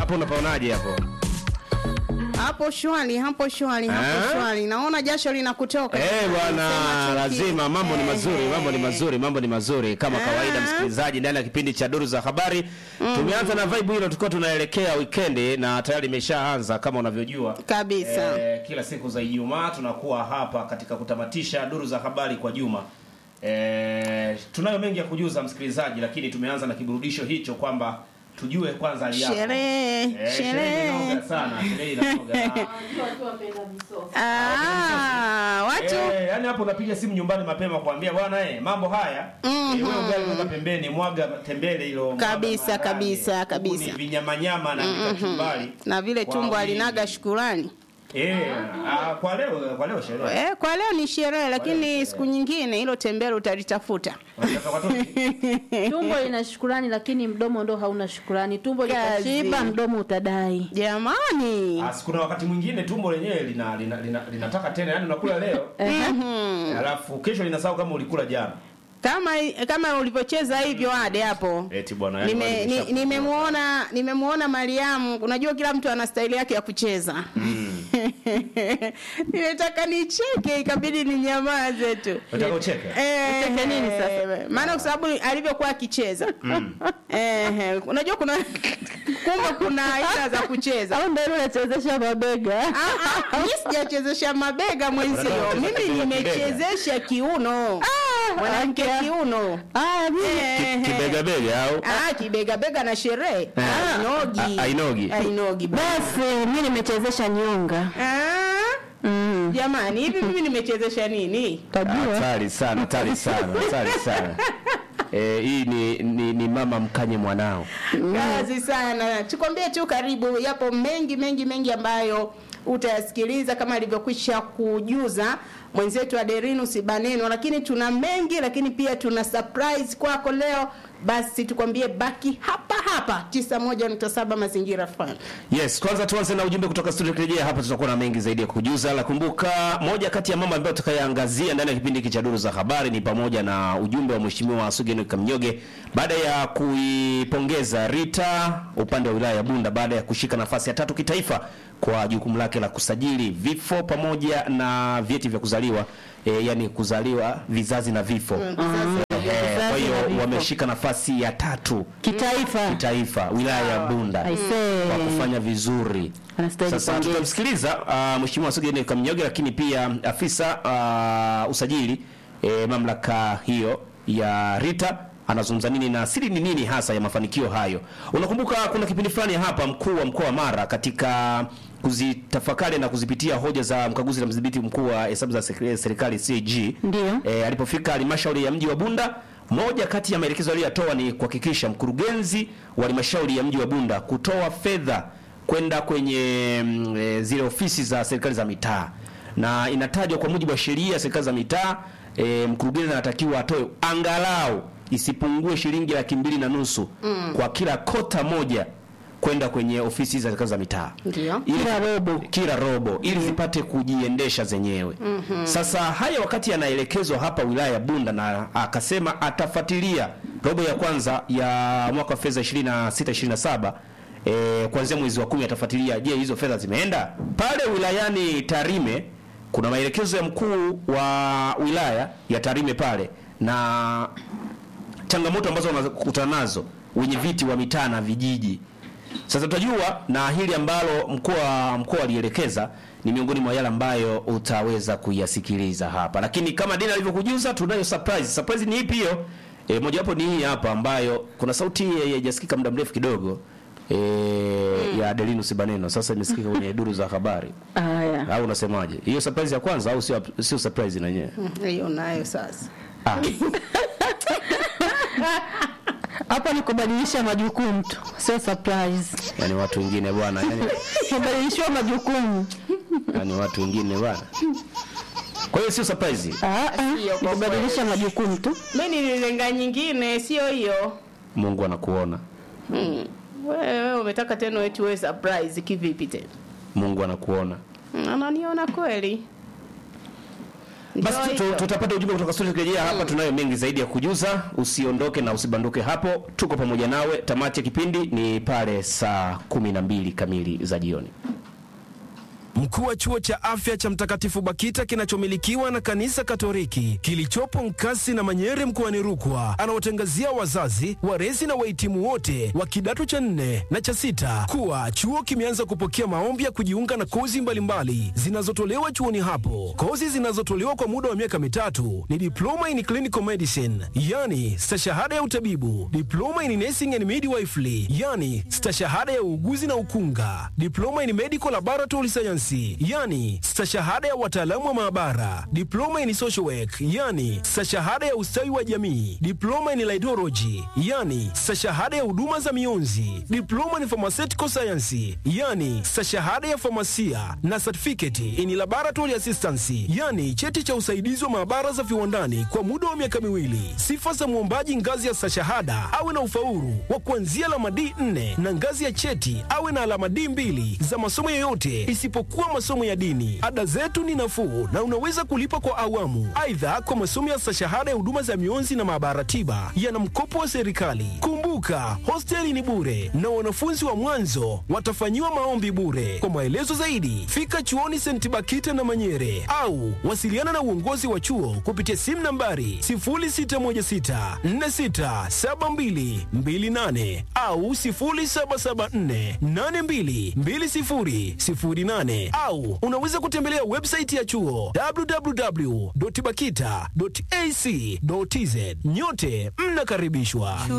hapo unapaonaje hapo? Hapo shwari, hapo shwari, hapo Eh? shwari. Naona jasho linakutoka. Eh bwana, Sema chuki. lazima mambo ni mazuri, Eh, mambo ni eh. mazuri, mambo ni mazuri kama Ah. kawaida, msikilizaji, ndani ya kipindi cha Duru za Habari. Tumeanza na vibe hilo, tulikuwa tunaelekea weekend na tayari imeshaanza kama unavyojua. Kabisa. Eh, kila siku za Ijumaa tunakuwa hapa katika kutamatisha Duru za Habari kwa juma. Eh, tunayo mengi ya kujuza msikilizaji, lakini tumeanza na kiburudisho hicho kwamba tujue kwanza hali yako. Sherehe, Eh, sherehe. inanoga sana, sherehe inanoga. Na- Ah, watu Eh, yani hapo unapiga simu nyumbani mapema kuambia bwana eh, mambo haya eh, wewe ugali weka pembeni, mwaga tembele hilo mwaga Kabisa, maharage. kabisa, Huku kabisa. Ni vinyamanyama na vikachumbari. na vile Kwa tumbo wingi. alinaga shukurani. Eh, ah, kwa leo kwa leo sherehe. Eh, kwa leo ni sherehe lakini siku nyingine hilo tembele utalitafuta. Unataka watoto? tumbo lina shukurani lakini mdomo ndo hauna shukurani tumbo Kazi. litashiba mdomo utadai Jamani. Ah, kuna wakati mwingine tumbo lenyewe lina, lina, lina, linataka tena yani unakula leo Mhm. alafu kesho linasahau kama ulikula jana. Kama kama ulivyocheza hivyo ade hapo. Eti bwana yani Nime- wale ni- nimesha- Nimemuona nimemuona Mariamu, unajua kila mtu ana staili yake ya kucheza. Nimetaka nicheke ikabidi ninyamaze tu. Unataka ucheke? Eh, Ucheke nini sasa? Maana kwa sababu alivyokuwa akicheza. Eh, unajua kuna kumbe kuna aina za kucheza. au ndo ile unachezesha mabega Ah, ah, mimi sijachezesha mabega mwenzio. Mimi nimechezesha kiuno. Mwanamke kiuno. Ah, mimi Eh, Kibega bega au? Ah, kibega bega na sherehe. Eh. Ainogi. A- ainogi. Ainogi. basi mi nimechezesha nyonga Ah, mm. jamani, hivi mimi nimechezesha nini? tajua Hatari sana, hatari sana, hatari sana. Eh, hii ni, ni, ni mama mkanye mwanao. Kazi sana. Tukwambie tu karibu, yapo mengi mengi mengi ambayo utayasikiliza kama alivyokwisha kujuza mwenzetu Aderinus Baneno, lakini tuna mengi, lakini pia tuna surprise kwako leo. Basi tukwambie baki hapa hapa 91.7 Mazingira FM. Yes, kwanza tuanze na ujumbe kutoka studio. Tukirejea hapa tutakuwa na mengi zaidi ya kujuza. La kumbuka, moja kati ya mambo ambayo tutakayaangazia ndani ya kipindi hiki cha Duru za Habari ni pamoja na ujumbe wa Mheshimiwa Sugeni Kamnyoge baada ya kuipongeza Rita upande wa wilaya ya Bunda baada ya kushika nafasi ya tatu kitaifa kwa jukumu lake la kusajili vifo pamoja na vyeti vya kuzaliwa e, yani kuzaliwa vizazi na vifo. Eh, kwa hiyo wameshika nafasi ya tatu kitaifa kitaifa wilaya ya Bunda Aisee. kwa kufanya vizuri. Anastahili Sasa pongezi. tutamsikiliza uh, Mheshimiwa Sugeni Kamnyoge, lakini pia afisa uh, usajili eh, mamlaka hiyo ya Rita anazungumza nini na siri ni nini hasa ya mafanikio hayo. Unakumbuka kuna kipindi fulani hapa mkuu wa mkoa wa Mara katika kuzitafakari na kuzipitia hoja za mkaguzi na mdhibiti mkuu wa hesabu za sek- serikali CAG Ndio. e, alipofika halmashauri ya mji wa Bunda, moja kati ya maelekezo aliyotoa ni kuhakikisha mkurugenzi wa halmashauri ya mji wa Bunda kutoa fedha kwenda kwenye mm, e, zile ofisi za serikali za mitaa, na inatajwa kwa mujibu wa sheria ya serikali za mitaa e, mkurugenzi anatakiwa atoe angalau isipungue shilingi laki mbili na nusu kwa kila kota moja kwenda kwenye ofisi za serikali za mitaa Ndio. ili- Kila robo. kila robo ili zipate kujiendesha zenyewe. Sasa haya wakati anaelekezwa hapa wilaya ya Bunda, na akasema atafuatilia robo ya kwanza ya mwaka wa fedha 26 27 eh, kuanzia mwezi wa kumi atafuatilia, je, hizo fedha zimeenda pale wilayani Tarime. Kuna maelekezo ya mkuu wa wilaya ya Tarime pale na changamoto ambazo wanakutana nazo wenye viti wa mitaa na vijiji. Sasa tutajua na hili ambalo mkoa mkoa alielekeza ni miongoni mwa yale ambayo utaweza kuyasikiliza hapa, lakini kama Dina alivyokujuza, tunayo surprise. Surprise ni ipi hiyo? E, mojawapo ni hii hapa ambayo kuna sauti haijasikika muda mrefu kidogo e, ya Adelinus Baneno, sasa imesikika kwenye duru za habari, haya au unasemaje? Hiyo surprise ya kwanza au sio? Sio surprise na yenyewe Hiyo nayo sasa. ah. hapa ni kubadilisha majukumu tu sio surprise Yani watu wengine bwana, yani, kubadilishiwa majukumu yani watu wengine bwana. Kwa hiyo sio surprise. Ah, ah, Sio ni kwa kubadilisha majukumu tu Mimi nililenga nyingine, sio hiyo. Mungu anakuona, Hmm. Wewe umetaka tena eti wewe surprise kivipi tena? Mungu anakuona. Hmm, Ananiona kweli. Ndio Basi tu- tu- hivyo. tutapata ujumbe kutoka studio tukirejea hapa. Tunayo mengi zaidi ya kujuza, usiondoke na usibanduke hapo, tuko pamoja nawe. Tamati ya kipindi ni pale saa kumi na mbili kamili za jioni. Mkuu wa chuo cha afya cha Mtakatifu Bakita kinachomilikiwa na kanisa Katoliki kilichopo Nkasi na Manyere mkoani Rukwa anawatangazia wazazi, walezi na wahitimu wote wa kidato cha nne na cha sita kuwa chuo kimeanza kupokea maombi ya kujiunga na kozi mbalimbali zinazotolewa chuoni hapo. Kozi zinazotolewa kwa muda wa miaka mitatu ni diploma in clinical medicine, yani stashahada ya utabibu, diploma in nursing and midwifery, yani stashahada ya uuguzi na ukunga, diploma in medical laboratory science, yani stashahada ya wataalamu wa maabara, diploma in social work, yani stashahada ya ustawi wa jamii, diploma in laidology, yani stashahada ya huduma za mionzi, diploma in pharmaceutical science, yani stashahada ya famasia na certificate in laboratory assistance, yani cheti cha usaidizi wa maabara za viwandani kwa muda wa miaka miwili. Sifa za mwombaji ngazi ya stashahada awe na ufaulu wa kuanzia alama D4 na ngazi ya cheti awe na alama D2 za masomo yoyote isipokuwa masomo ya dini. Ada zetu ni nafuu na unaweza kulipa kwa awamu. Aidha, kwa masomo ya stashahada ya huduma za mionzi na maabara tiba yana mkopo wa serikali. Kumbuka, hosteli ni bure na wanafunzi wa mwanzo watafanyiwa maombi bure. Kwa maelezo zaidi, fika chuoni St. Bakita na Manyere au wasiliana na uongozi wa chuo kupitia simu nambari 0616467228 au 0774822008 au unaweza kutembelea website ya chuo www.bakita.ac.tz. Nyote mnakaribishwa.